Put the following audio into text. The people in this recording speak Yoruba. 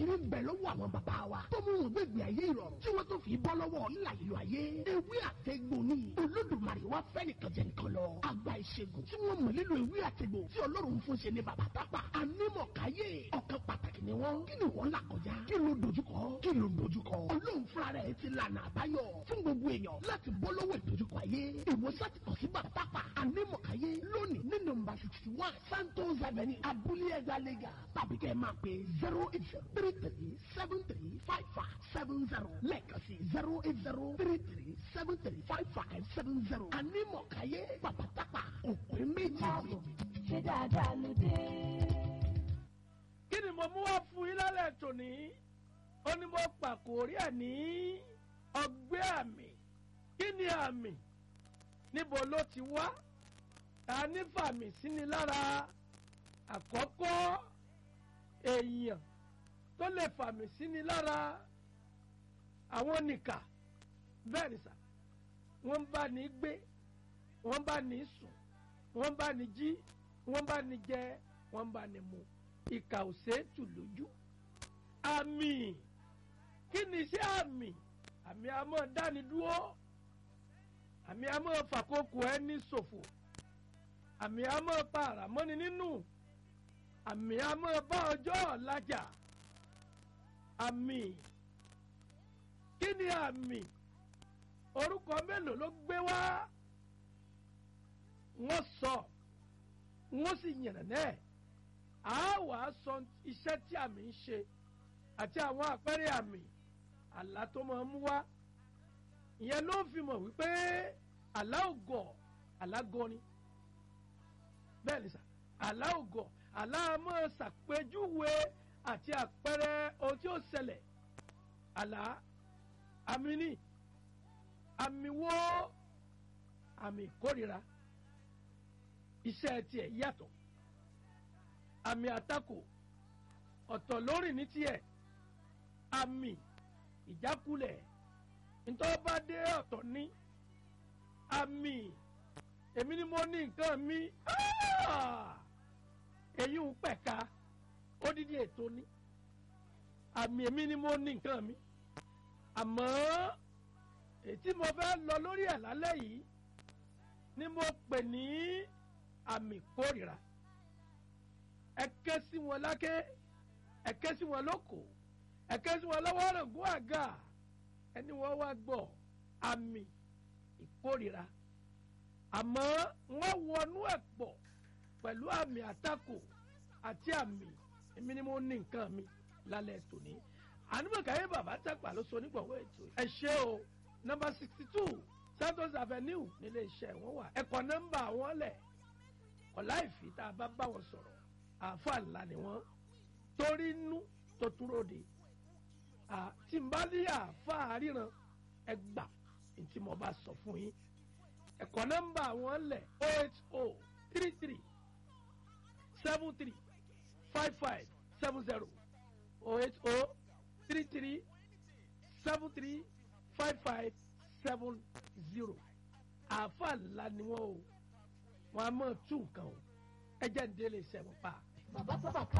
àṣírí ń bẹ lọ́wọ́ àwọn bàbá wa tó mú wọn gbẹ̀gbẹ̀ ayé ìrọ̀rùn tí wọ́n tó fi bọ́ lọ́wọ́ ńlá ìlú ayé ewé àtẹ̀gbò ni olódùmarè wá fẹ́ nìkan jẹ nìkan lọ àgbà ìṣègùn tí wọ́n mọ̀ nílò ewé àtẹ̀gbò tí ọlọ́run fún ṣe ní bàbá tápà anímọ̀káyé ọ̀kan pàtàkì ni wọ́n kí ni wọ́n là kọjá kí ló dojúkọ kí ló dojúkọ ọlọ́run fúnra rẹ̀ ti lànà àbáyọ fún gbogbo èèyàn láti bọ́ lọ́wọ́ ìdojúkọ ayé ìwòsàn ti kàn sí bàbá tápà anímọ̀káyé lónìí ní nọ́mbà sixty one santos avenue abúlé ẹgbàá lẹ́gà tàbí kẹ́ ẹ máa pè zero eight zero three three seven three five five seven zero lẹ́ẹ̀kan sí zero eight zero three three seven three five five seven zero anímọ̀káyé bàbá tápà òpin méjì. ṣé dáadáa ló dé. kí ni mo mú wá fún yín lálẹ́ tòní ó ní mo pàkórí ẹ̀ ní ọgbẹ́ àmì kí ni àmì níbo ló ti wá ta ní fàmì sí ni lára àkọ́kọ́ èèyàn tó lè fàmì sí ni lára àwọn nìkà bẹ́ẹ̀ ni sà wọ́n bá ní gbé wọ́n bá ní sùn wọ́n bá ní jí wọ́n bá ní jẹ wọ́n bá ní mu ìkà ò ṣeétù lójú àmì kí ni iṣẹ́ àmì àmì àmọ́ dáni dúró àmì àmọ́ fàkókò ẹni ṣòfò àmì àmọ́ pa àràmọ́ni nínú àmì àmọ́ bá ọjọ́ ọ̀làjà àmì kí ni àmì orúkọ mélòó ló gbé wá wọ́n sọ wọ́n sì yànnà náà a wà á sọ iṣẹ́ tí àmì ń ṣe àti àwọn àpẹẹrẹ àmì àlá tó máa ń mú wá ìyẹn ló fi mọ̀ wípé àlá ògọ̀ àlá gọni bẹ́ẹ̀ ni sà àlá ògọ̀ àlá máa ṣàpèjúwe àti àpẹẹrẹ ohun tí ó ṣẹlẹ̀ àlá àmì ni àmì wo àmì ìkórira iṣẹ́ tiẹ̀ yàtọ̀ àmì àtakò ọ̀tọ̀ lórí ní tiẹ̀ àmì ìjákulẹ̀ ntọ́ba dé ọ̀tọ̀ ní àmì èmi ni mo ní nǹkan mi èyí ń pẹ̀ka odidi ètò ní àmì èmi ni mo ní nǹkan mi àmọ́ ètí mo fẹ́ lọ lórí ẹ̀ lálẹ́ yìí ni mo pè ní àmì kórìíra ẹ ké sí wọn lákè ẹ ké sí wọn lóko ẹ ké sí wọn lọ́wọ́ rògùn àga ẹni wọ́n wá gbọ́ àmì ìkórìíra àmọ́ wọ́n wọnú ẹ̀ pọ̀ pẹ̀lú àmì àtakò àti àmì èmi ni mo ní nǹkan mi lálẹ́ tòní ànúmọ̀káyé bàbá tàgbà ló sọ nígbàwọ́ ètò ẹ ṣé o nọ́mbà sixty two santos avenue nílé iṣẹ́ wọn wà ẹ̀kọ́ nọ́mbà wọn lẹ̀ ọ̀la ìfì tá a bá bá wọn sọ̀rọ̀ àáfàá ńlá ni wọ́n torí inú tó túròde tí n bá ní àáfàá ríran ẹ gbà tí mo bá sọ fún yín ẹ̀kọ́ nọ́mbà wọn lẹ̀ o eight o three three seven three five five seven zero o eight o three three seven three five five seven zero àáfàá ńlá ni wọ́n o wọ́n á mọ̀ tún nǹkan o ẹ jẹ́ ń délé iṣẹ́ wọn pa. bàbá sábà ká